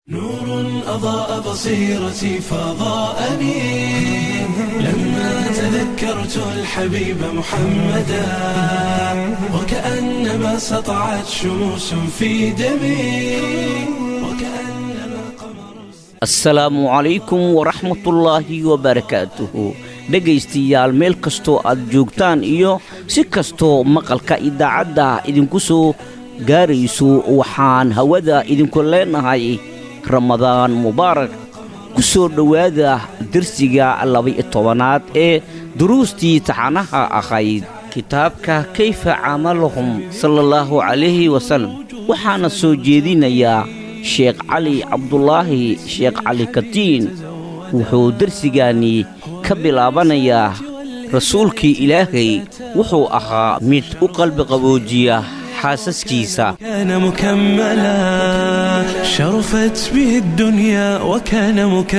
نور أضاء بصيرتي فضاءني لما تذكرت الحبيب محمدا وكأنما سطعت شموس في دمي وكأنما قمر asalaamu calaykum waraxmatullaahi wabarakaatuhu dhegaystayaal meel kastoo aad joogtaan iyo si kastoo maqalka idaacadda idinku soo gaarayso waxaan hawada idinku leenahay ramadaan mubaarak ku soo dhowaada dersiga laba-iyo tobanaad ee duruustii taxanaha ahayd kitaabka kayfa camalahum sala allahu calayhi wasalam waxaana soo jeedinayaa sheekh cali cabdulaahi sheekh cali katiin wuxuu dersigaani ka bilaabanayaa rasuulkii ilaahay wuxuu ahaa mid u qalbi qaboojiya xaasaskiisa كان مكملا شرفت به الدنيا وكان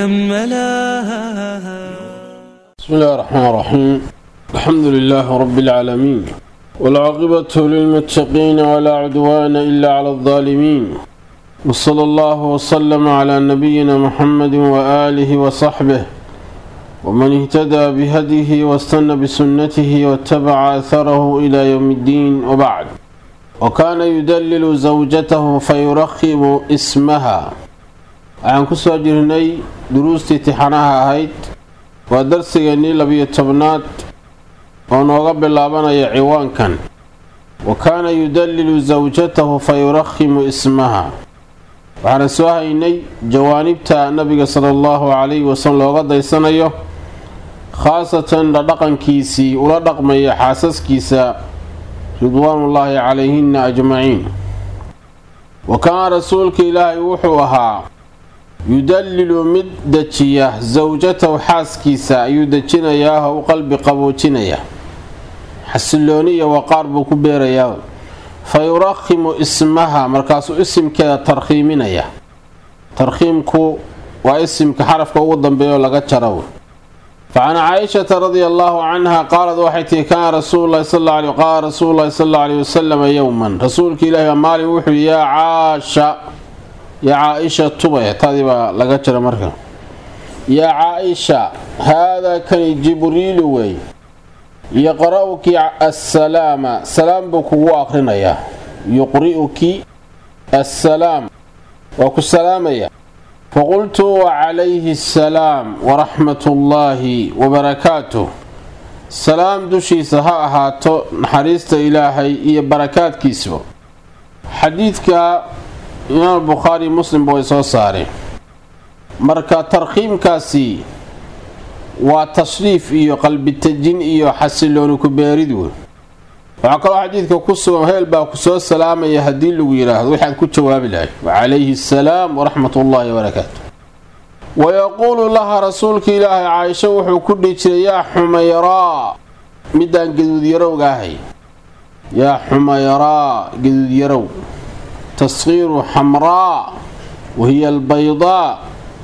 مكملا بسم الله الرحمن الرحيم الحمد لله رب العالمين والعاقبة للمتقين ولا عدوان إلا على الظالمين وصلى الله وسلم على نبينا محمد وآله وصحبه ومن اهتدى بهديه واستنى بسنته واتبع أثره إلى يوم الدين وبعد وكان يدلل زوجته فيرخم اسمها عن كسو جرني دروس تحنها هيد waa darsigeennii labiyo tobnaad oo nooga bilaabanaya ciwaankan wa kaana yudallilu sawjatahu fa yurakhimu ismaha waxaana soo haynay jawaanibta nabiga sala allahu calayhi wasallam looga daysanayo khaasatan dhaqankiisii ula dhaqmaya xaasaskiisa ridwaanullaahi calayhinna ajmaciin wa kaana rasuulka ilaahay wuxuu ahaa yudallilu mid dejiya sawjatahu xaaskiisa ayuu dejinayaa oo u qalbi qaboojinaya xasilooni iyo waqaar buu ku beerayaa fa yurakhimu ismaha markaasuu isimkeeda tarkhiiminaya tarkhiimku waa isimka xarafka ugu dambeeya oo laga jaro fa can caaishata radia allaahu canha qaalad waxay tihi kaana rasuululahi qaala rasuululahi sal alla aleyhi wasalama yowman rasuulka ilaahi baa maalin wuxuu yihi yaa caasha yaa caa-isha tubay tadii baa laga jira marka yaa caa-isha haadaa kani jibriilu wey yaqra-uki assalaama salaam buu kugu aqrinayaa yuqri'uki assalaam waa ku salaamaya faqultu wacalayhi assalaam waraxmatullaahi wabarakaatuh salaam dushiisa ha ahaato naxariista ilaahay iyo barakaadkiisba xadiidka imaam bukhaari muslimba way soo saareen marka tarkhiimkaasi waa tashriif iyo qalbitajin iyo xasilooni ku beerid wey waxaa kaloo xadiidka ku sugan heel baa ku soo salaamaya haddii lagu yidhaahdo waxaad ku jawaabi lahay wacalayhi assalaam waraxmat ullaahi wabarakaatu wayaquulu laha rasuulka ilaahay caaisho wuxuu ku dhihi jiray yaa xumayraa midaan gaduudyarowga ahay yaa xumayraa gaduudyarow taskiiru xamraa wahiya albaydaa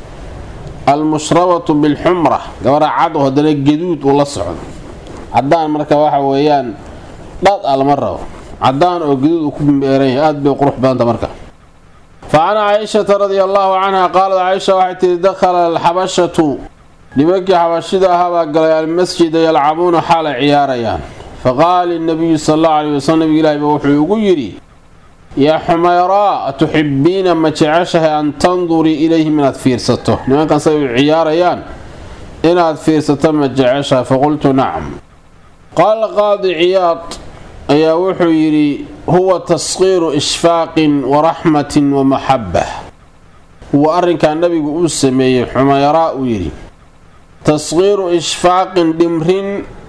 almushrabatu bilxumra gabadha cad oo haddana gaduud uu la socdo cadaan marka waxa weeyaan dhad a lama rabo cadaan oo gaduud uu ku beeran yahay aada bay qurux badanta marka fa can caaishata radia allaahu canha qaalad caaisha waxay tihi dakhala alxabashatu nimankii xabashida ahaabaa galay almasjida yalcabuuna xaalay ciyaarayaan faqaala inabiyu sal allahu aleyhi wasalam nabiga ilaahi ba wuxuu ugu yidhi yaa xumayraa atuxibiina ma jeceshahay an tandurii ilayhim inaad fiirsato nimankan say u ciyaarayaan inaad fiirsato ma jeceshahay faqultu nacam qaala qaadi ciyaad ayaa wuxuu yidhi huwa taskiiru ishfaaqin waraxmatin wamaxaba huwa arrinkaa nabigu uu sameeyey xumayraa uu yidhi taskiiru ishfaaqin dhimrin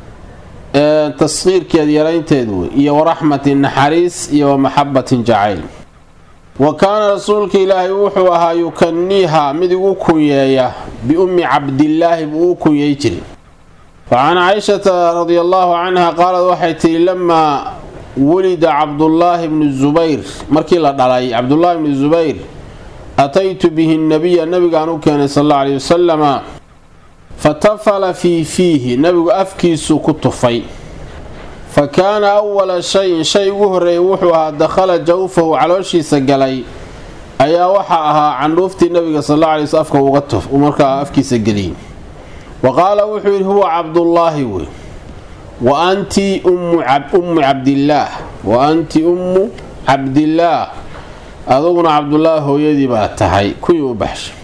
taskiirkeed yaraynteedu wey iyo waraxmatin naxariis iyo wamaxabatin jacayl wa kaana rasuulka ilaahay wuxuu ahaa yukaniiha mid igu kunyeeya biummi cabdillaahi buu u kunyey jiray fa can caaishata radia allaahu canha qaalad waxay tihi lamaa wulida cabdullaahi bnu zubayr markii la dhalay cabdullaahi bnu zubayr ataytu bihi nabiya nabigaan u keenay sal alla aleyhi wasalama fatafala fii fiihi nabigu afkiisuu ku tufay fa kaana awala shayin shay ugu horreeyay wuxuu ahaa dakhala jawfahu calooshiisa galay ayaa waxaa ahaa candhuuftii nabiga sal alla alay sl afka uga tuf markaa afkiisa geliyey wa qaala wuxuu yidhi huwa cabdullaahi wey wa anti ummu cabdillaah wa anti ummu cabdillaah aduguna cabdullaahi hooyadii baa tahay kuwii u baxshay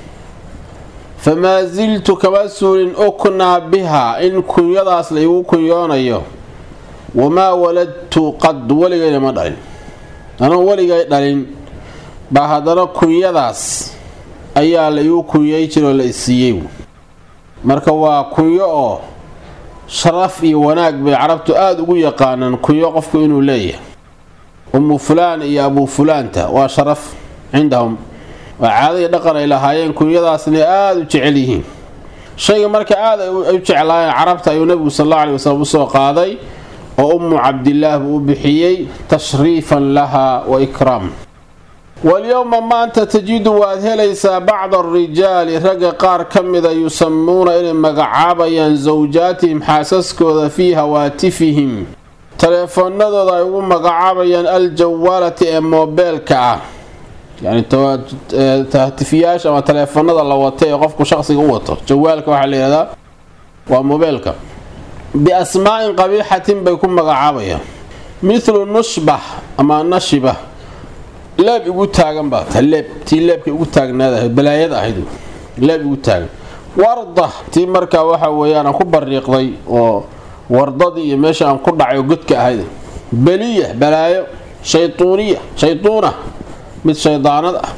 famaa siltu kama suulin uknaa bihaa in kunyadaas la igu kunyoonayo wamaa waladtu qad weligayna ma dhalin anoo weligay dhalin baa haddana kunyadaas ayaa la igu kunyay jiroo la isiiyey marka waa kunyo oo sharaf iyo wanaag bay carabtu aada ugu yaqaanaan kunyo qofku inuu leeyahay ummu fulaan iyo abuu fulaanta waa sharaf cindahum waa caadadii dhaqan ay lahaayeen kunyadaasna aada u jecel yihiin shayga marka aada ay u jeclaayeen carabta ayuu nabigu sal alla alay wasalam usoo qaaday oo ummu cabdillaah buu u bixiyey tashriifan laha wa ikraam walyowma maanta tajidu waad helaysaa bacda arijaali ragga qaar ka mida yusamuuna inay magacaabayaan sawjaatihim xaasaskooda fii hawaatifihim taleefoonadooda ay ugu magacaabayaan aljawaalati ee moobeelka ah yani tahtifiyaasha ama taleefoonada la wata ee qofku shaqsiga u wato jawaalka waxaa layihahdaa waa moobeelka biasmaa'in qabiixatin bay ku magacaabayaan mithlu nushbax ama nashiba leeb igu taagan baa ta leeb tii leebka igu taagnaadahayd balaayad ahayd leeb igu taagan warda tii markaa waxa weeyaan aan ku bariiqday oo wardadii iyo meesha aan ku dhacay oo godka ahayd beliya balaayo shaytuuniya shaytuuna mid shaydaanad ah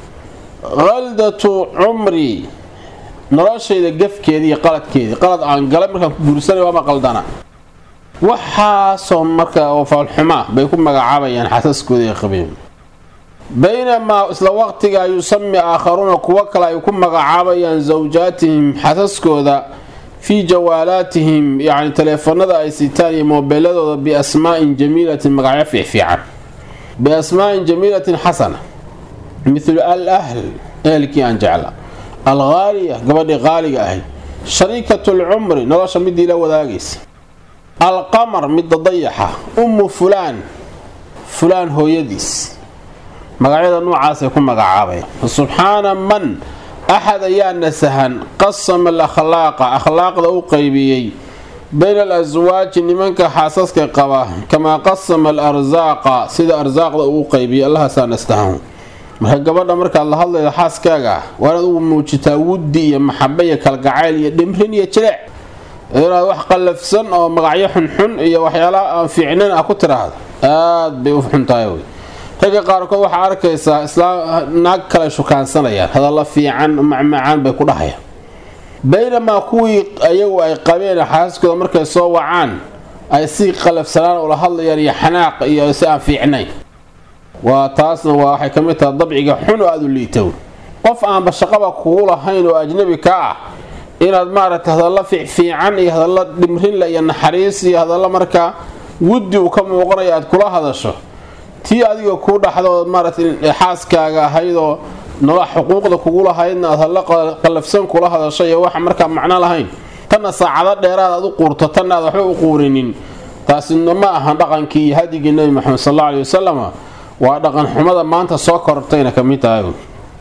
khaldatu cumrii noloshayda gafkeedii iyo qaladkeedii qalad aan galay markaan ku guursanay waama qaldana waxaasoo markaa oo faalxumaa bay ku magacaabayaan xasaskooda ee qabeen baynamaa isla waqtigaa yusami aakharuuna kuwo kale ay ku magacaabayaan sawjaatihim xasaskooda fii jawaalaatihim yacni taleefanada ay sitaan iyo moobeeladooda biasmaa'in jamiilatin magacyo fiicfiican biasmaa'in jamiilatin xasana mithlu al ahl ehelkii aan jecla alghaaliya gabadhii qaaliga ahayd shariikatu lcumri nolosha midii la wadaagaysa alqamar midda dayaxa ummu fulaan fulaan hooyadiis magacyada noocaasay ku magacaabaya subxaana man axad ayaa nasahan qasama alakhlaaqa akhlaaqda u qaybiyey bayna alaswaaji nimanka xaasaska qaba kamaa qasama alarsaaqa sida arsaaqda uu qaybiyay allahaasaa nastahan marka gabadha markaad la hadlaydo xaaskaaga waa inaad ugu muujitaa wuddi iyo maxaba iyo kalgacayl iyo dhimrin iyo jileec inaad wax qallafsan oo magacyo xunxun iyo waxyaalaha aan fiicnayn ah ku tiraahdo aad bay u xuntahay wey ragga qaarkood waxaa arkaysaa islaam naag kale shukaansanayaan hadalla fiican macmacaan bay ku dhahayaan baynamaa kuwii ayagu ay qabeen xaasaskooda markay soo wacaan ay si qalafsanaan ula hadlayaan iyo xanaaq iyo si aan fiicnayn waa taasna waa waxay ka mid tahay dabciga xun oo aada u liitow qof aanba shaqaba kugu lahayn oo ajnabi ka ah inaad maaragtay hadalla fiicfiican iyo hadalla dhimrinle iyo naxariis iyo hadalla markaa wuddi uu ka muuqanayo aad kula hadasho tii adiga kuu dhaxdo maaragtay xaaskaaga ahaydoo noloa xuquuqda kugu lahaydna aad hadla qallafsan kula hadasho iyo waxa markaa macno lahayn tanna saacado dheeraad aad u quurto tanna aad waxba u quurinin taasina ma ahan dhaqankii iyo hadigii nebi maxamed sal alla aley wasalam waa dhaqan xumada maanta soo korortayna ka mid tahay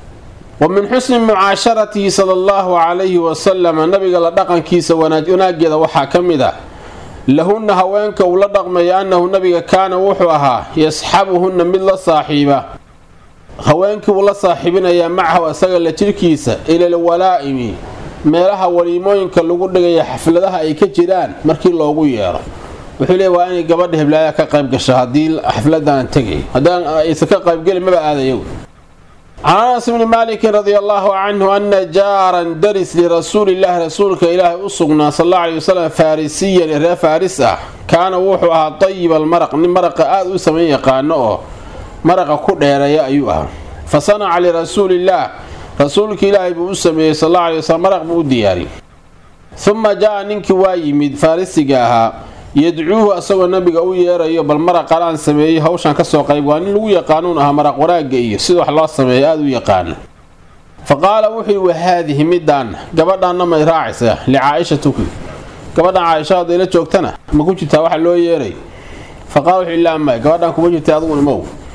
wa min xusni mucaasharatihi sala allahu calayhi wasalama nabiga la dhaqankiisa wanaageeda waxaa ka mid ah lahunna haweenka uu la dhaqmaya annahu nabiga kaana wuxuu ahaa yasxabuhunna mid la saaxiiba haweenkii uu la saaxiibinayaa macahu isaga la jirkiisa ilal walaa'imi meelaha waliimooyinka lagu dhigaya xafladaha ay ka jiraan markii loogu yeero wuxuu leey waa inay gabadha heblaaya ka qayb gasho haddii xafladaan tegay haddaan aysan ka qaybgeli maba aadayo can anas bni maalikin radi allaahu canhu ana jaaran daris lirasuulillahi rasuulka ilaahay u sugnaa sal alla aley wasalam farisiyan ee reer faaris ah kaana wuxuu ahaa tayiba almaraq nin maraqa aada u samayn yaqaano oo maraqa ku dheereeya ayuu ahaa fa sanaca lirasuulillaah rasuulka ilaahay buu u sameeyey sal alla aley wasalam maraq buu u diyaariyey uma jaa ninkii waa yimid farisiga ahaa yadcuuhu asagoo nabiga u yeerayo bal maraqan aan sameeyey hawshan kasoo qayb waa nin lagu yaqaanuun ahaa maraq wanaagga iyo sida wax loo sameeya aada u yaqaana fa qaala wuxuu yihi wahaadihi midaanna gabadhaanna may raacaysaa licaaisha tuki gabadhan caaisha hadday la joogtana ma ku jirtaa waxa loo yeeray fa qaala wuxuu ilaa may gabadhaan kuma jirtay aduguna mow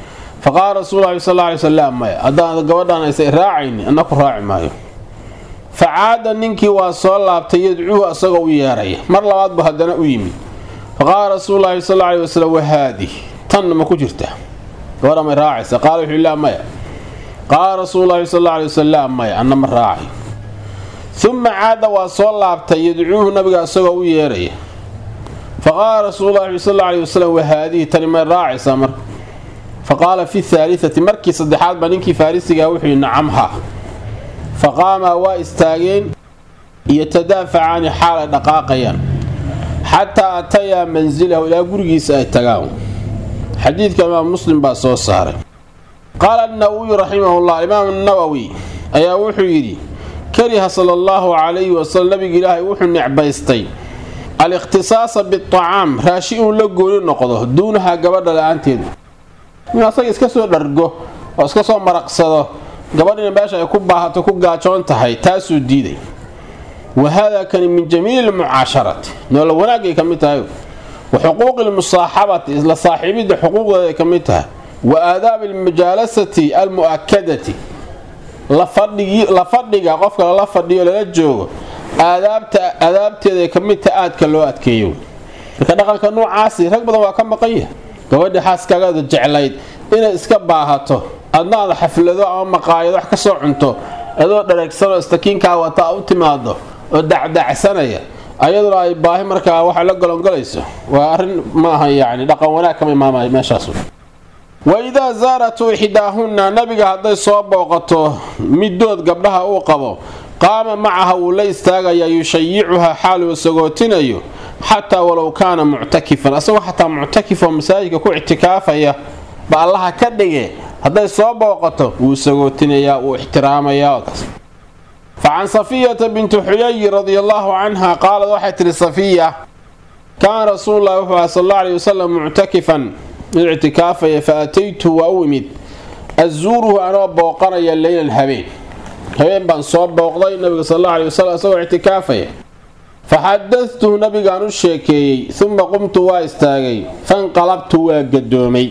faqaala rasuul sal alay wasalam maya haddaan gabadhaan aysa raacayni anna ku raaci maayo facaada ninkii waa soo laabtay yadcuuhu asagoo u yeeraya mar labaad bu haddana u yimid faqaala rasuululahi sal alay wasalam wahaadi tanna ma ku jirta gabadha may raacaysa qaala wuxuu lah maya qaala rasuululahi sal alay wasalam maya anna ma raacay uma caada waa soo laabtay yadcuuhu nabiga asagoo u yeeraya faqaala rasuululahi sal alay wasalam wahaadihi tani may raacaysaa marka faqaala fi haaliati markii saddexaad baa ninkii farisigaa wuxuu yihi nacamha faqaamaa waa istaageen yotadaafacaani xaalay dhaqaaqayaan xataa atayaa mansilahu ilaa gurigiisa ay tagaan xadiidka imaam muslim baa soo saaray qaala nawowiyu raximahullah imaam nawowi ayaa wuxuu yidhi kariha sala allahu calayhi wasalam nabiga ilaahay wuxuu necbaystay al-ikhtisaasa biacaam raashi inuu la gooni noqdo duunaha gabadha la-aanteedu inuu asaga iska soo dhargo oo iska soo maraqsado gabadhina meesha ay ku baahato ku gaajoon tahay taasuu diiday wa haadaa kani min jamiili lmucaasharati noola wanaagay ka mid tahay wa xuquuqi lmusaaxabati isla saaxiibidda xuquuqdeeda ay ka mid tahay wa aadaabi almujaalasati almu'akadati la fadhiga qofka lala fadhiyo lala joogo aadaabteedaay ka mid tahay aadka loo adkeeyo marka dhaqanka noocaasi rag badan waa ka maqan yahay gabadhii xaaskaagada jeclayd inay iska baahato adna aada xaflado ama maqaayado wax ka soo cunto adoo dhareegsanoo istakiinkaa wata u timaado oo dacdacsanaya ayaduna ay baahi markaa waxa la golongolayso waa arrin maaha yacni dhaqan wanaag kama imaamay meeshaas wa idaa zaaratu ixdaahunna nabiga hadday soo booqato middood gabdhaha uu qabo qaama macaha wuu la istaagayaa yushayicuhaa xaal uu sagootinayo xataa walow kaana muctakifan asagoo xataa muctakif oo masaajidka ku ictikaafaya ba allaha ka dhige hadday soo booqato wuu sagootinayaa wuu ixtiraamayaa fa can safiyata binti xuyayi radia allaahu canha qaalad waxay tihi safiya kaana rasuululahi wuxuu aha sal alla aley wasalam muctakifan mid ictikaafaya fa ataytu waa u imid azuuruhu anoo booqanaya leylan habeen habeen baan soo booqday nabiga sal alla aley wasalam isagoo ictikaafaya faxadadtuhu nabigaan u sheekeeyey uma qumtu waa istaagay fanqalabtu waa gadoomay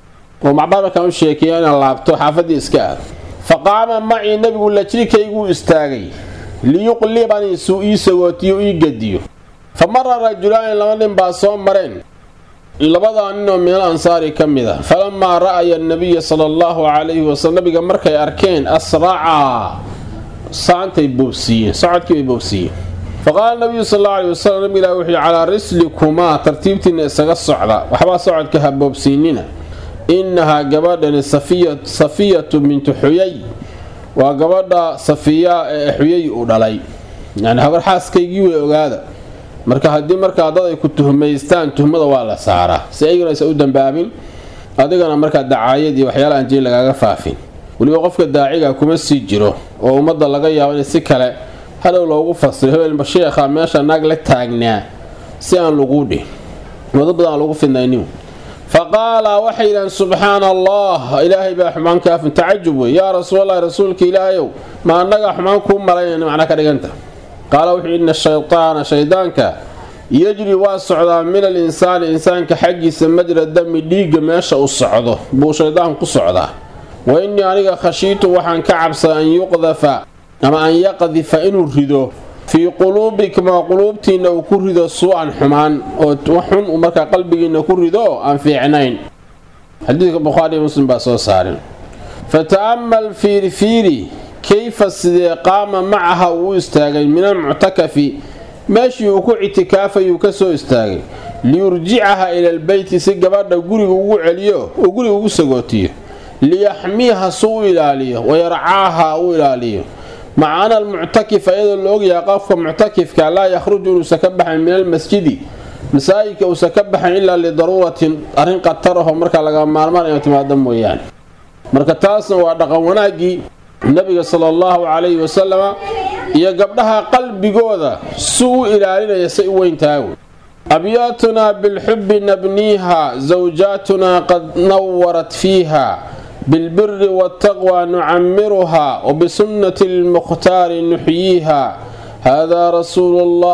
oo macbaar markaan u sheekeeya inaan laabto xaafaddii iska aad fa qaama macii nabigu lajrikayguu istaagay liyuqlibanii suu ii sagootiyo ii gediyo fa mara rajulaani laba nin baa soo mareen labadaa nin oo minal ansaari ka mid a falamaa ra'aya nabiya sala allahu calayhi wasalam nabiga markay arkeen asracaa saantay boobsiiyeen socodkii bay boobsiiyeen faqaala nabiyu sal alla aley wasalam nabiga ilahi wuxuu calaa rislikumaa tartiibtiinna isaga socda waxbaa socodka ha boobsiinina innahaa gabadhani safiyatu bintu xuyay waa gabadha safiyaa ee xuyay u dhalay yani habar xaaskaygii way ogaada marka haddii markaa dad ay ku tuhmaystaan tuhmada waa la saaraa si aygana aysan u dambaabin adigana markaa dacaayad iyo waxyaala aan jirin lagaaga faafin weliba qofka daaciga kuma sii jiro oo ummadda laga yaabo in si kale hadhow loogu fasiro hebelba sheekha meesha naag la taagnaa si aan laguu dhihin wado badan aan lagu fidnaynin fa qaala waxay yidhahaan subxaana allah ilaahay baa xumaan kaafin tacajub wey yaa rasuulallahi rasuulka ilaahayow ma annagaa xumaan kuu malaynayna macnaa ka dhiganta qaala wuxuu ina shaytaana shaydaanka yajri waa socdaa min al insaani insaanka xaggiisa majra dami dhiigga meesha uu socdo buu shaydaanku ku socdaa wa innii aniga khashiitu waxaan ka cabsaa an yuqdafa ama an yaqdifa inuu rido fii quluubikmaa quluubtiinna uu ku rido suu-an xumaan oo xun uu markaa qalbigiinna ku rido aan fiicnayn xadiidka bukhaariiyo muslim baa soo saaren fa ta'ammal fiirifiiri kayfa sidee qaama macaha uu u istaagay min almuctakafi meeshii uu ku ictikaafayuu ka soo istaagay liyurjicaha ila albeyti si gabadha guriga ugu celiyo oo guriga ugu sagootiyo liyaxmiiha su u ilaaliyo wayarcaaha u ilaaliyo maca ana almuctakifa iyadoo la ogyahay qofka muctakifka laa yakhruju inuusan ka baxayn min almasjidi masaajidka uusan ka baxayn ilaa lidaruuratin arrin qatarahoo markaa laga maalmaan ina timaado mooyaane marka taasna waa dhaqan wanaaggii nabiga sala allahu calayhi wasalama iyo gabdhaha qalbigooda si u ilaalinaya say u weyntahay abyaatunaa bilxubbi nabniiha zawjaatunaa qad nawarat fiiha bilbiri waataqwa nucamiruha wabisunnati lmukhtaari nuxyiiha hada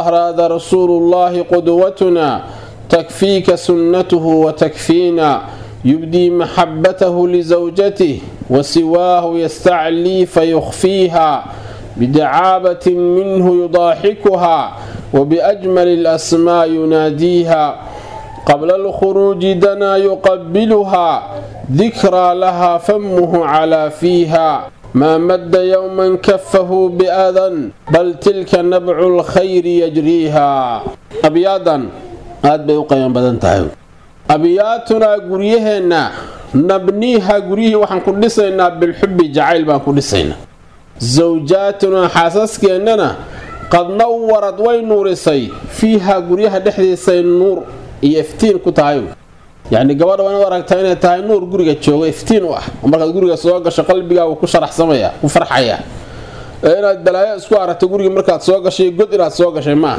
rasuulu llahi qudwatuna takfiika sunnatuhu watakfiina يبدي محبته لزوجته وسواه يستعلي فيخفيها بدعابة منه يضاحكها وبأجمل الأسماء يناديها قبل الخروج دنا يقبلها ذكرى لها فمه على فيها ما مد يوما كفه بأذى بل تلك نبع الخير يجريها أبيادا aad bay u qayan badan tahay abiyaatunaa guryaheenna nabniiha guryihii waxaan ku dhisaynaa bilxubbi jacayl baan ku dhisaynaa sawjaatunaa xaasaskeenana qad nawarad way nuurisay fiihaa guryaha dhexdiisay nuur iyo iftiin ku tahay yacni gabadha waa inaad aragtaa inay tahay nuur guriga jooga iftiin u ah oo markaad guriga soo gasho qalbigaa uu ku sharaxsamaya ku farxaya ee inaad balaayo isku aragto guriga markaad soo gashay god inaad soo gashay maaha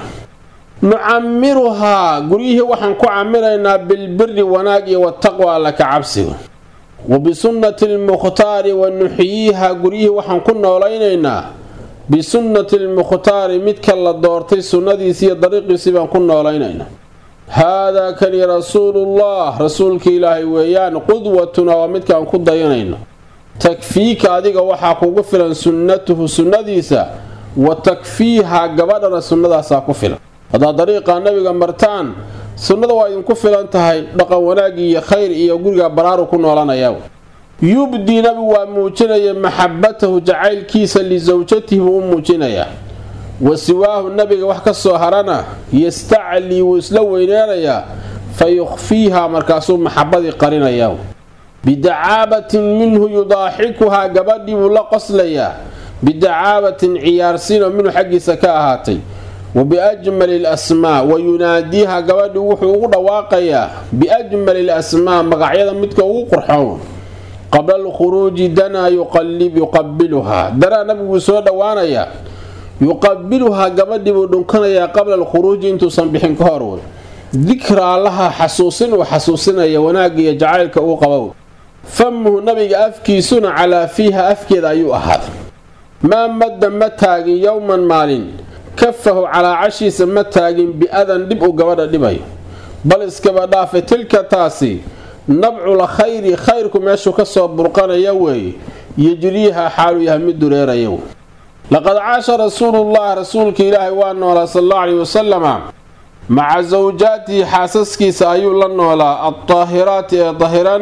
nucamiruhaa guryihii waxaan ku camiraynaa bilbiri wanaag iyo wataqwa alla ka cabsiga wa bisunnati almukhtaari wa nuxyiiha guryihii waxaan ku noolaynaynaa bisunnati almukhtaari midka la doortay sunnadiisi iyo dariiqiisii baan ku noolaynaynaa haadaa kani rasuulullah rasuulka ilaahay weeyaan qudwatuna waa midkaan ku dayanayno takfiika adiga waxaa kugu filan sunnatuhu sunnadiisa wa takfiiha gabadhana sunnadaasaa ku filan haddaad dariiqa nabiga martaan sunnada waa idinku filan tahay dhaqan wanaag iyo khayr iyo guriga baraaru ku noolanaya yubdii nabigu waa muujinaya maxabatahu jacaylkiisa lisawjatihi buu u muujinayaa wa siwaahu nabiga wax ka soo harana yastaclii wuu isla weyneynayaa fa yukhfiiha markaasuu maxabadii qarinayaa bidacaabatin minhu yudaaxikuhaa gabadhii buu la qoslayaa bidacaabatin ciyaarsiinoo minhu xaggiisa ka ahaatay wa biajmali lasmaa wa yunaadiiha gabadhii wuxuu ugu dhawaaqayaa biajmali lasmaa magacyada midka ugu qurxoon qabla alkhuruuji danaa yuqabiluhaa danaa nabiguu soo dhowaanayaa yuqabiluhaa gabadhii buu dhunkanayaa qabla alkhuruuji intuusan bixin ka hor wey dikraa laha xasuusin uu xasuusinaya wanaagga iyo jacaylka uu qabow famuhu nabiga afkiisuna calaa fiiha afkeeda ayuu ahaaday maa madda ma taagin yowman maalin kafahu calaacashiisa ma taagin bi-adan dhib uu gabadha dhibayo bal iskaba dhaafe tilka taasi nabcul khayri khayrku meeshuu kasoo burqanaya weeye yejriiha xaaluu yahay mid dureeraya wey laqad caasha rasuulullah rasuulka ilaahay waa noolaa sal allau caleyhi wasalama maca sawjaatihi xaasaskiisa ayuu la noolaa addaahiraati ee dahiran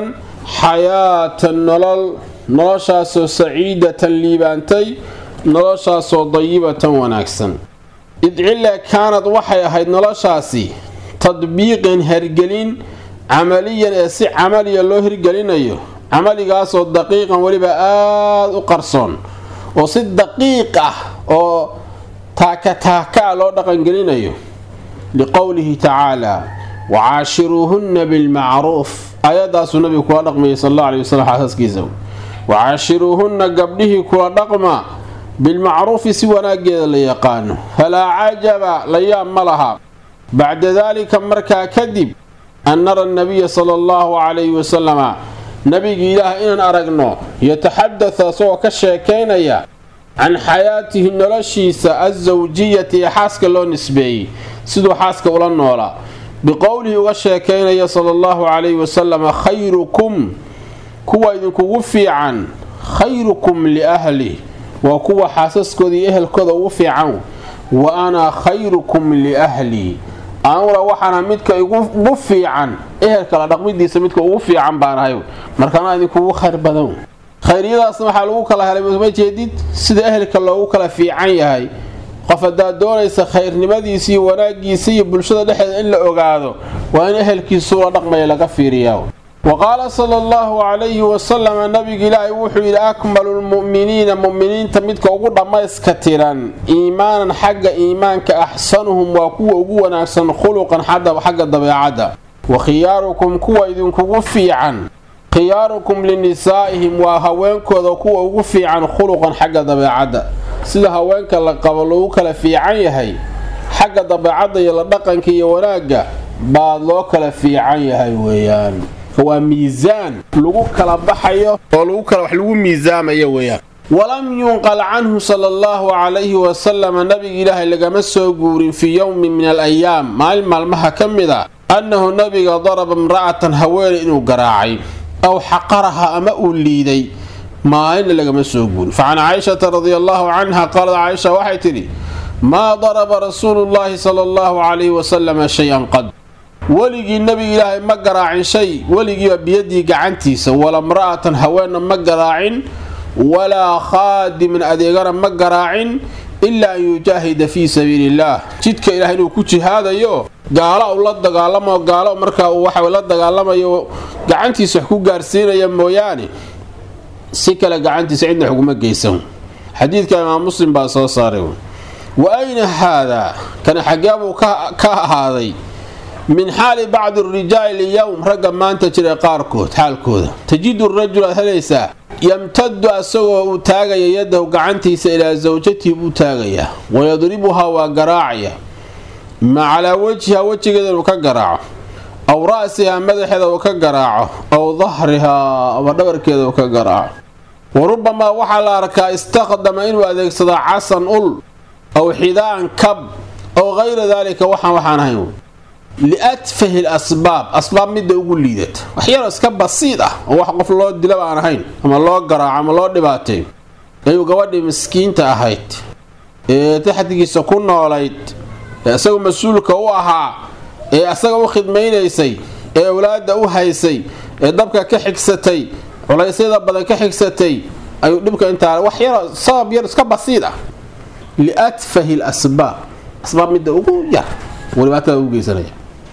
xayaatan nolol noloshaasoo saciidatan liibaantay noloshaasoo dayibatan wanaagsan idcile kaanad waxay ahayd noloshaasi tadbiiqan hergelin camaliyan ee si camaliya loo hirgelinayo camaligaasoo daqiiqan weliba aada u qarsoon oo si daqiiq ah oo taaka-taaka a loo dhaqangelinayo liqowlihi tacaalaa wacaashiruuhunna bilmacruuf aayadaasuu nabigu kula dhaqmayay sal alla aley wasalam xaasaskiisa wacaashiruuhunna gabdhihii kula dhaqma bilmacruufi si wanaageeda la yaqaano falaa cajaba la yaab ma laha bacda daalika markaa kadib an nara nabiya sala allahu calayhi wasalama nabigi ilaah inaan aragno yataxadata isagoo ka sheekaynaya can xayaatihi noloshiisa alsawjiyati ee xaaska loo nisbeeyey siduu xaaska ula noolaa biqowlihi uga sheekaynaya sala allahu calayhi wasalama khayrukum kuwa idinkugu fiican khayrukum liahlih waa kuwa xaasaskooda iyo ehelkooda ugu fiican wa ana khayrukum liahlii anuguna waxaana midka ugu fiican ehelka la dhaqmidiisa midka ugu fiican baanahay markaana idinkugu khayr badan khayryadaasna waxaa lagu kala helay ma jeedid sida ehelka loogu kala fiican yahay qof haddaad doonaysa khayrnimadiisa iyo wanaagiisa iyo bulshada dhexeeda in la ogaado waa in ehelkiisuu la dhaqmaya laga fiiriyaa wa qaala sala allahu calayhi wasalama nabiga ilaahay wuxuu yidhi akmalu lmu'miniina mu'miniinta midka ugu dhammayska tiran iimaanan xagga iimaanka axsanuhum waa kuwa ugu wanaagsan khuluqan xagga dabeecadda wa khiyaarukum kuwa idinkugu fiican khiyaarukum linisaa'ihim waa haweenkooda kuwa ugu fiican khuluqan xagga dabeecadda sida haweenka la qabo lagu kala fiican yahay xagga dabeecadda iyo la dhaqanka iyo wanaagga baad loo kala fiican yahay weeyaan waa miisaan lagu kala baxayo oo lagu kala wax lagu miisaamayo weeyaan walam yunqal canhu sala allahu calayhi wasalama nabiga ilaahay lagama soo guurin fii yowmin min alayaam maalin maalmaha ka mid a annahu nabiga daraba imra'atan haweeney inuu garaacay aw xaqaraha ama uu liiday maalinna lagama soo guurin fa can caaishata radia allahu canha qaalad caaisha waxay tidhi maa daraba rasuulu llaahi sala allahu calayhi wasalama shay-an qad weligii nabiga ilaahay ma garaacin shay weligiiba biyadii gacantiisa wala mra'atan haweenna ma garaacin walaa khaadiman adeegana ma garaacin ilaa an yujaahida fii sabiili illaah jidka ilaah inuu ku jihaadayo gaalo u la dagaalamo gaalo markaa uu waxa la dagaalamayo gacantiisa wax ku gaarsiinaya mooyaane si kale gacantiisa cidna xuguma geysan xadiidka imaam muslim baa soo saaray wa ayna haadaa kana xageebuu ka ahaaday min xaali bacdi rijaali lyowm ragga maanta jira qaarkood xaalkooda tajidu rajul aad helaysaa yamtadu asagoo uu taagaya yadahu gacantiisa ilaa sawjatihi buu taagayaa wayadribuhaa waa garaacaya ma calaa wejhiha wejigeeda inuu ka garaaco aw ra'sihaa madaxeeda uu ka garaaco aw dahrihaa ama dhabarkeeda uu ka garaaco wa rubamaa waxaa la arkaa istakdama inuu adeegsado casan ul aw xidaan kab aw hayra daalika waxaan waxaan ahayn liatfahi lasbaab asbaab midda ugu liidata waxyaro iska basiid ah oo wax qof loo dilaba aan ahayn ama loo garaaco ama loo dhibaateeyo ayuu gabadhii miskiinta ahayd ee taxdigiisa ku noolayd ee isagu mas-uulka u ahaa ee asaga u khidmaynaysay ee awlaada u haysay ee dabka ka xigsatay culaysyada badan ka xigsatay ayuu dhibka intaa wax yaro sabab yar iska basiid ah liatfahi lasbaab asbaab midda ugu yar dhibaatada ugu geysanaya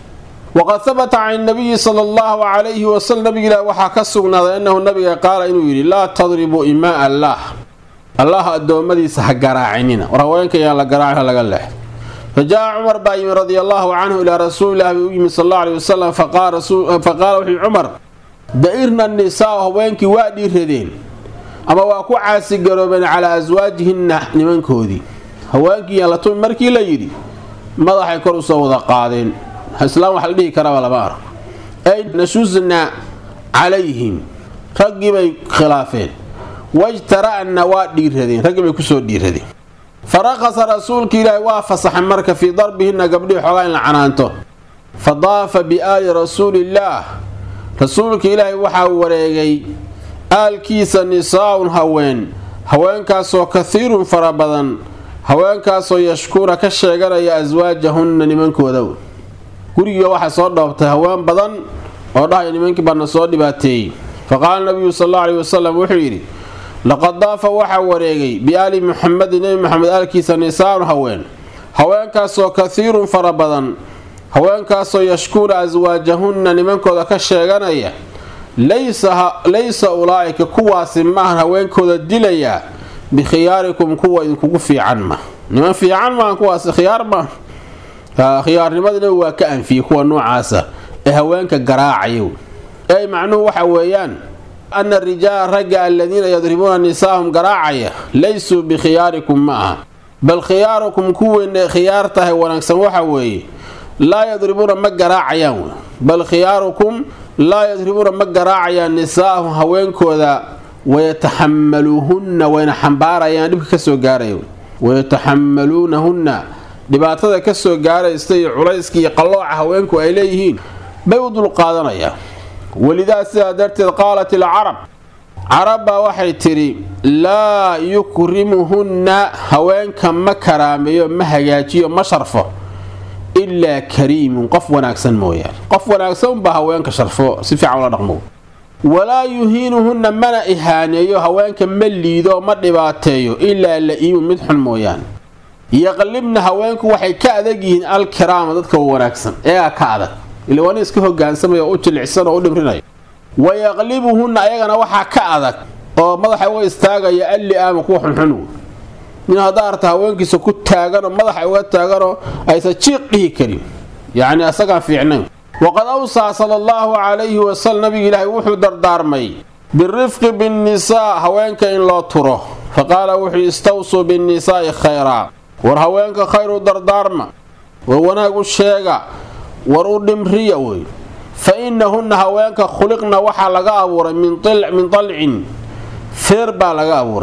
waqad habata can nabiyi sala allahu calayhi wasalam nabiga ilaah waxaa ka sugnaaday annahu nabiga qaala inuu yidhi laa tadribuu imaa allaah allah addoommadiisa ha garaacinina war haweenka yaan la garaacin laga leex fa jaa cumar baa yimi radia allahu canhu ilaa rasuulilahi buu u yimi sal alla aley wasalam faqaala wuxuu cumar da-irna nisaau haweenkii waa dhiiradeen ama waa ku caasigaroobeen calaa aswaajihinna nimankoodii haweenkii yaan la tumi markii la yidhi madaxay kor usoo wada qaadeen islaam wax la dhihi karaba lama arko ay nashusna calayhim raggii bay khilaafeen wajtara'na waa dhiiradeen raggii bay kusoo dhiiradeen faraqasa rasuulka ilaahi waa fasaxay marka fii darbihinna gabdhihii xoogaa in la canaanto fa daafa biaali rasuuliillaah rasuulka ilaahi waxaa wareegay aalkiisa nisaa'un haween haweenkaasoo kathiirun fara badan haweenkaasoo yashkuuna ka sheeganaya aswaajahunna nimankooda gurigiiba waxaa soo dhoobtay haween badan oo dhahaya nimankii baana soo dhibaateeyey fa qaala nabiyu sal alla aleyhi wasalam wuxuu yidhi laqad daafa waxaa wareegay biaali muxamedin nebi moxamed aalkiisa nisaanu haween haweenkaasoo kathiirun fara badan haweenkaasoo yashkuuna aswaajahunna nimankooda ka sheeganaya laysa ulaa'ika kuwaasi maahan haweenkooda dilayaa bikhiyaarikum kuwa idinkugu fiican ma niman fiican maahan kuwaasi khiyaar ma khiyaarnimadina waa ka anfiyey kuwa noocaasa ee haweenka garaacaya ey macnuhu waxa weeyaan ana rijaala ragga aladiina yadribuuna nisaahum garaacaya laysuu bikhiyaarikum ma aha bal khiyaarukum kuwiina khiyaar tahay wanaagsan waxa weeye laa yadribuuna ma garaacayaan w bal khiyaarukum laa yadribuuna ma garaacayaan nisaahum haweenkooda wayataxamaluuhunna wayna xambaarayaan dhibka kasoo gaaraya wayataxamaluunahunna dhibaatada kasoo gaaraysta iyo culayska iyo qallooca haweenku ay leeyihiin bay u dulqaadanayaan welidaa sidaa darteed qaalat ilcarab carab baa waxay tidhi laa yukrimuhunna haweenka ma karaameeyo ma hagaajiyo ma sharfo ilaa kariimun qof wanaagsan mooyaane qof wanaagsan unbaa haweenka sharfo si fiican ula dhaqmo walaa yuhiinuhunna mana ihaaneeyo haweenka ma liido ma dhibaateeyo ilaa la-iimun mid xun mooyaane yaqlibna haweenku waxay ka adag yihiin alkiraama dadka wanaagsan eegaa ka adag ila waa nin iska hogaansamaya oo u jilicsan oo u dhimrinaya wayaqlibuhunna ayagana waxaa ka adag oo madaxa uga istaagaya alli-aama kuwa xunxun nin haddaa arta haweenkiisa ku taaganoo madaxa uga taaganoo aysan jiiq dhihi karin yacni asagaan fiicnayn waqad awsaa sala allahu calayhi wasalam nabiga ilaahay wuxuu dardaarmay birifqi binnisaa haweenka in loo turo fa qaala wuxuu istawsuu binnisaa'i khayraa war haweenka khayr u dardaarma war wanaag u sheega war u dhimriya wey fa innahunna haweenka khuliqna waxaa laga abuuray min dalcin feer baa laga abuuray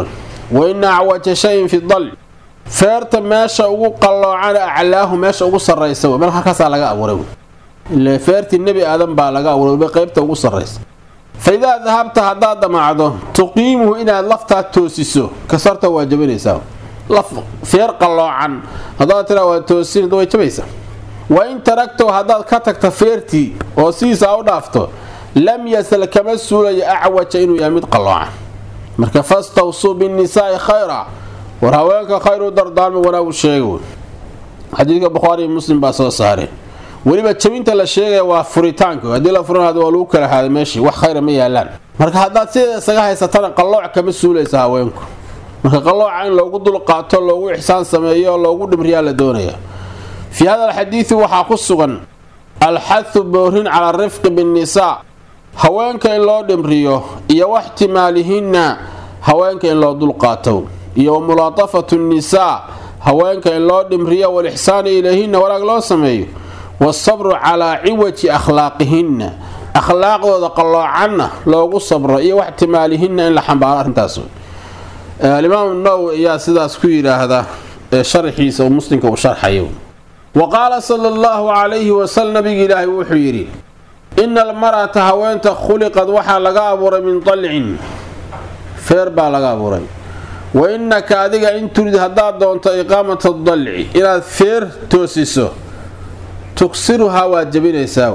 wa ina acwaja shayin fi dalci feerta meesha ugu qalloocana aclaahu meesha ugu sarraysa meel halkaasaa laga abuuray ile feertii nebi aadan baa laga abuuray qaybta ugu sarraysa fa idaa dahabta haddaad damacdo tuqiimuhu inaad laftaa toosiso kasarta waa jabinaysaa laf feer qalloocan haddaad tiraa waa toosin way jabaysaa wa in taragtow haddaad ka tagta feertii oo sidiisaa u dhaafto lam yasal kama suulayo acwaja inuu yahay mid qalloocan marka fastawsuu binnisaa'i khayra war haweenka khayr u dardaarma wanaagu sheega xadiidka bukhaari iyo muslim baa soo saareen weliba jabinta la sheegaya waa furitaanka haddii la furan waa lagu kala haaday meeshii wax khayra ma yaalaan marka haddaad sideeda isaga haysatana qallooc kama suulaysa haweenku marka qallooca in loogu dulqaato loogu ixsaan sameeyo loogu dhimriyaa la doonaya fii hada alxadiidi waxaa ku sugan alxathu boorin cala rifqi binnisaa haweenka in loo dhimriyo iyo waxtimaalihinna haweenka in loo dulqaato iyo wa mulaatafatu nnisaa haweenka in loo dhimriyo walixsaani ilayhinna wanaag loo sameeyo wasabru calaa ciwaji akhlaaqihinna akhlaaqdooda qalloocanna loogu sabro iyo waxtimaalihinna in la xambaaro arrintaas alimaamu nawowi ayaa sidaas ku yidhaahda ee sharxiisa uu muslimka uu sharxayo wa qaala sala allahu calayhi wasalam nabiga ilaahay wuxuu yidhi ina almar'ata haweenta khuliqad waxaa laga abuuray min dalcin feer baa laga abuuray wa innaka adiga in turid haddaad doonto iqaamata dalci inaad feer toosiso tuksiruhaa waad jabinaysaa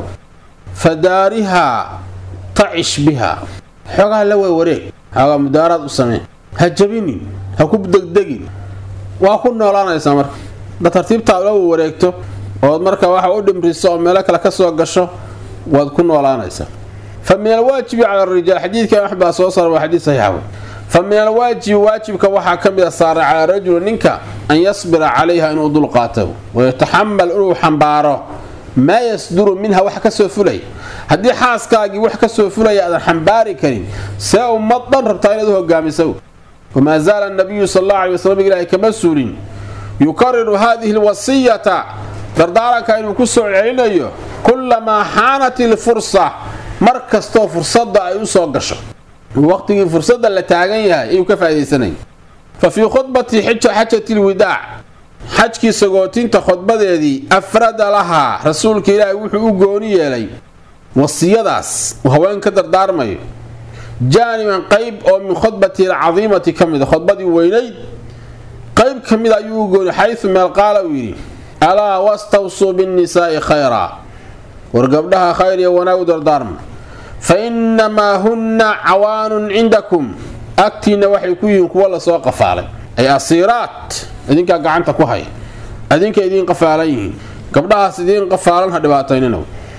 fadaarihaa tacish biha xoogaa la weywareeg xoogaa mudaaraad u samee ha jabinin ha ku degdegin waa ku noolaanaysaa marka da tartiibtaa la wareegto ood marka waxa u dhimriso oo meelo kale ka soo gasho waad ku noolaanaysaa fa min alwaajibi cala arijaal xadiidka axmed baa soo saara waa xadiid saxiixa fa min alwaajibi waajibka waxaa ka mid a saaray calaa rajuli ninka an yasbira calayha inuu dulqaato wayataxamal inuu xambaaro maa yasduru minha wax kasoo fulay haddii xaaskaagii wax kasoo fulaya aadan xambaari karin see ummad dhan rabtaa inaad u hogaamiso wamaa zaala nabiyu sal alla alay waslam ilaahay kama suulin yukariru hadihi lwasiyata dardaaranka inuu ku soo celinayo kullamaa xaanat ilfursa mar kastoo fursadda ay u soo gasho waqtigii fursadda la taagan yahay ayuu ka faa'idaysanaya fa fii khudbati xajati lwidaac xajkii sagootinta khudbadeedii afrada lahaa rasuulka ilaahay wuxuu u gooni yeelay wasiyadaas uu haween ka dardaarmayo jaaniban qayb oo min khudbatihi alcadiimati ka mida khudbadii weynayd qayb ka mida ayuu u gooni xayu meel qaala uu yidhi alaa wastawsuu binnisaa'i khayraa war gabdhaha khayr iyo wanaag u dardaarma fa innamaa hunna cawaanun cindakum agtiinna waxay ku yihiin kuwa lasoo qafaalay ay asiiraat idinkaa gacanta ku haya adinka idiin qafaalan yihiin gabdhahaas idiin qafaalan ha dhibaataynina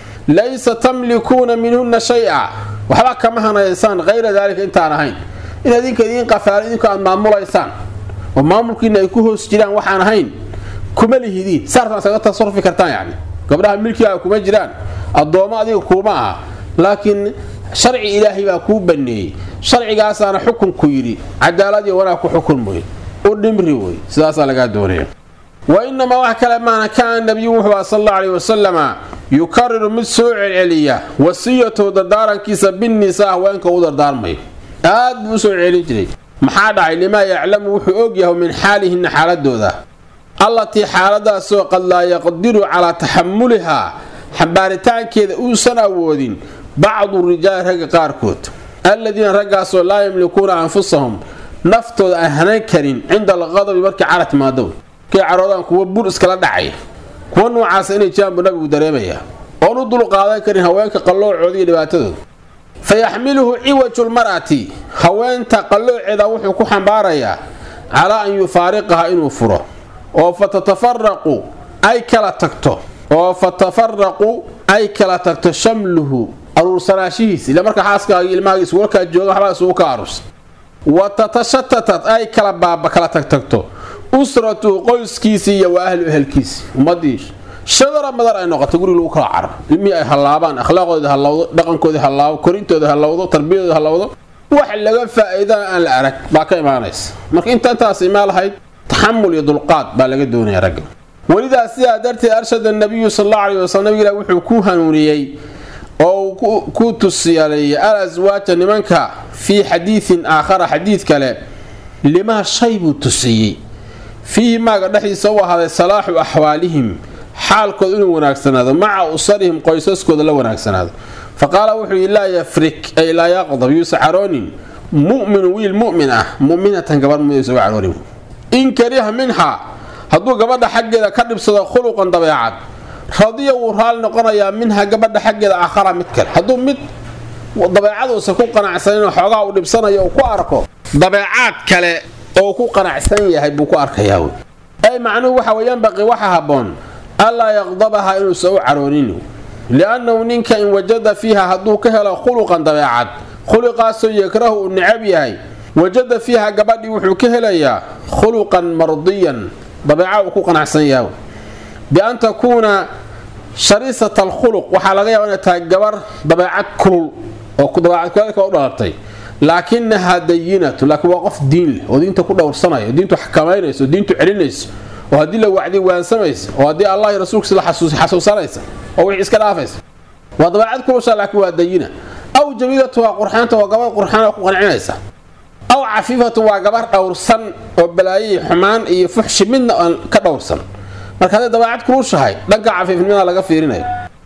laysa tamlikuuna minhunna shay-a waxba kama hanaysaan hayra daalika intaan ahayn in adinka idiin qafaalan idinku aad maamulaysaan oo maamulkiina ay ku hoos jiraan waxaan ahayn kuma lihidiin saartaan isaga tasarufi kartaan yacni gabdhaha milkigaa kuma jiraan addoommo adiga kuuma aha laakiin sharci ilaahay baa kuu baneeyey sharcigaasaana xukunku yidhi cadaalad iyo wanaag ku xukun wey u dhimri wey sidaasaa lagaa doonaya wa inamaa wax kale maana kaana nabiyu wuxuu aha sal alla aleyh wasalama yukariru mid soo celceliya wasiyatahu dardaarankiisa binnisaa haweenka u dardaarmayo aad buu usoo celcelin jiray maxaa dhacay limaa yaclamu wuxuu ogyahay min xaalihinna xaaladooda allatii xaaladaasoo qad laa yaqdiru calaa taxamulihaa xambaaritaankeeda uusan awoodin bacdu rijaali ragga qaarkood alladiina raggaasoo laa yamlikuuna anfusahum naftooda aan hanan karin cinda alqadabi markii cara timaado markay caroodaan kuwa bur iskala dhacaya kuwa noocaasa inay jiraan buu nabigu dareemayaa oon u dul qaadan karin haweenka qalloocooda iyo dhibaatadooda fa yaxmiluhu ciwaju lmar'ati haweenta qallooceeda wuxuu ku xambaarayaa calaa an yufaariqaha inuu furo oo fa tatafaraqu ay kala tagto oo fa tafaraqu ay kala tagto shamluhu aruursanaashihiis ila marka xaaskaagi ilmahagi isugalkaa jooga waxbaa isugu ka aruursa wa tatashatatat ay kala baaba kala tagtagto usratuhu qoyskiisii iyo wa ahlu ehelkiisii ummadii shadara madar ay noqoto guriga lagu kala caro ilmihii ay hallaabaan akhlaaqoodii hallawdo dhaqankoodii hallaabo korintooda hallawdo tarbiyadooda hallawdo wax laga faa'iidana aan la arag baa ka imaanaysa marka inta intaas imaan lahayd taxamul iyo dulqaad baa laga doonaya ragga welidaas sidaa darteed arshada nabiyu sal alla aleyh wasalam nabiga ilah wuxuu ku hanuuniyey oo uu ku tusiyaleeyay al aswaaja nimanka fii xadiidin aakhara xadiid kale limaa shay buu tusiyey fiihi maaga dhexdiisa u ahaaday salaaxu axwaalihim xaalkood inuu wanaagsanaado maca usarihim qoysaskooda la wanaagsanaado fa qaala wuxuu yidhi laa yafrik ay laa yaqdab yuusa caroonin mu'minu wiil mu'min ah mu'minatan gabar muminaysa uga caroonin in kariha minhaa hadduu gabadha xaggeeda ka dhibsado khuluqan dabeecad radiya wuu raali noqonayaa minha gabadha xaggeeda aakhara mid kale hadduu mid dabeecaduusa ku qanacsanin xoogaa uu dhibsanayo uu ku arko dabeecaad kale oo ku qanacsan yahay buu ku arkayaa wey ay macnuhu waxa weeyaan baqi waxa habboon allaa yaqdabaha inuusan u caroonin liannahu ninka in wajada fiiha hadduu ka helo khuluqan dabeecad khuluqaasoo yakrahu uu necab yahay wajada fiiha gabadhii wuxuu ka helayaa khuluqan mardiyan dabeeca uu ku qanacsan yahay bian takuuna shariisata alkhuluq waxaa laga yaaba inay tahay gabar dabeecad kulul oo dabeecad kuleelka u dhalatay laakinahaa dayinatu laakiin waa qof diin leh oo diinta ku dhowrsanaya oo diintu xakamaynaysa oo diintu celinaysa oo haddii la wacdi waansamaysa oo haddii allah iyo rasuulkiisa la xasuusanaysa oo wixii iska dhaafaysa waa dabeecad kulusha laakiin waa dayina aw jamiilatu waa qurxaanta waa gabar qurxaan ku qancinaysa aw cafiifatu waa gabar dhowrsan oo balaayo xumaan iyo fuxshi midna aan ka dhowrsan marka hadday dabeecad kulushahay dhanka cafiifnimada laga fiirinayo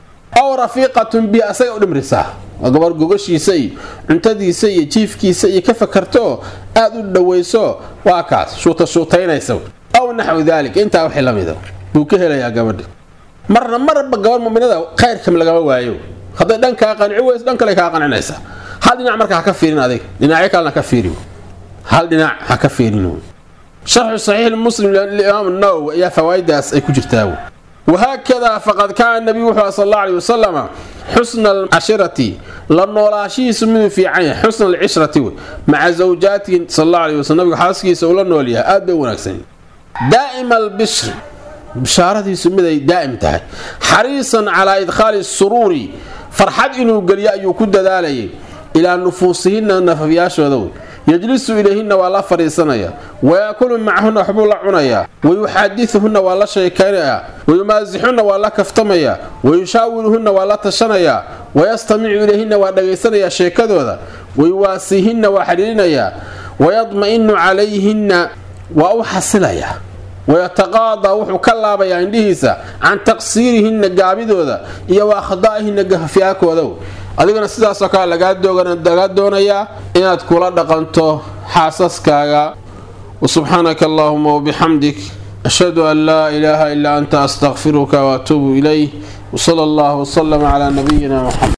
aw rafiiqatun bi asaga u dhimrisaa waa gabar gogashiisa iyo cuntadiisa iyo jiifkiisa iyo ka fakarto aad u dhawayso waa kaas shuuta shuutaynaysa aw naxwu daalik intaa wixii la mida buu ka helayaa gabadhi marna marba gabar muminada khayrkam lagama waayo hadday dhankaa qanci weyso dhan kale kaa qancinaysa hal dhinac marka ha ka fiirin adig dhinacyo kalena ka fiiri hal dhinac ha ka fiirin sharxu saxiix muslim liimaam nawowi ayaa fawaa'idaas ay ku jirtaa wahaakadaa faqad kaana nabiyu wuxuu sal alla aley wasalama xusna alcashirati la noolaashihiisu miduu fiican yahay xusna alcishrati wey maca zawjaatihi sal alla aley waslm nabigu xaaskiisa uu la nool yahay aad bay wanaagsan daa'ima albishri bishaaradiisu miday daa'im tahay xariisan calaa idkhaali suruuri farxad inuu geliyo ayuu ku dadaalayay ilaa nufuusihinna nafafyaashooda wey yajlisu ilayhinna waa la fadhiisanaya wayaakulu macahunna waxbuu la cunayaa wayuxaadiuhunna waa la sheekaynayaa wayumaasixunna waa la kaftamayaa wayushaawiruhunna waa la tashanayaa wayastamicu ilayhinna waa dhagaysanayaa sheekadooda wayuwaasiihinna waa xidhiirinayaa wayadma'inu calayhinna waa u xasilayaa wayataqaadaa wuxuu ka laabayaa indhihiisa can taqsiirihinna gaabidooda iyo wa akhdaa'ihinna gafyaakooda adigana sidaasoo kale lagaa doonayaa inaad kula dhaqanto xaasaskaaga wasubxaanaka allahuma wabixamdik ashhadu an laa ilaaha ilaa anta astaqfiruka waatuubu ilayh wsala allah wslama calaa nabiyina muxamed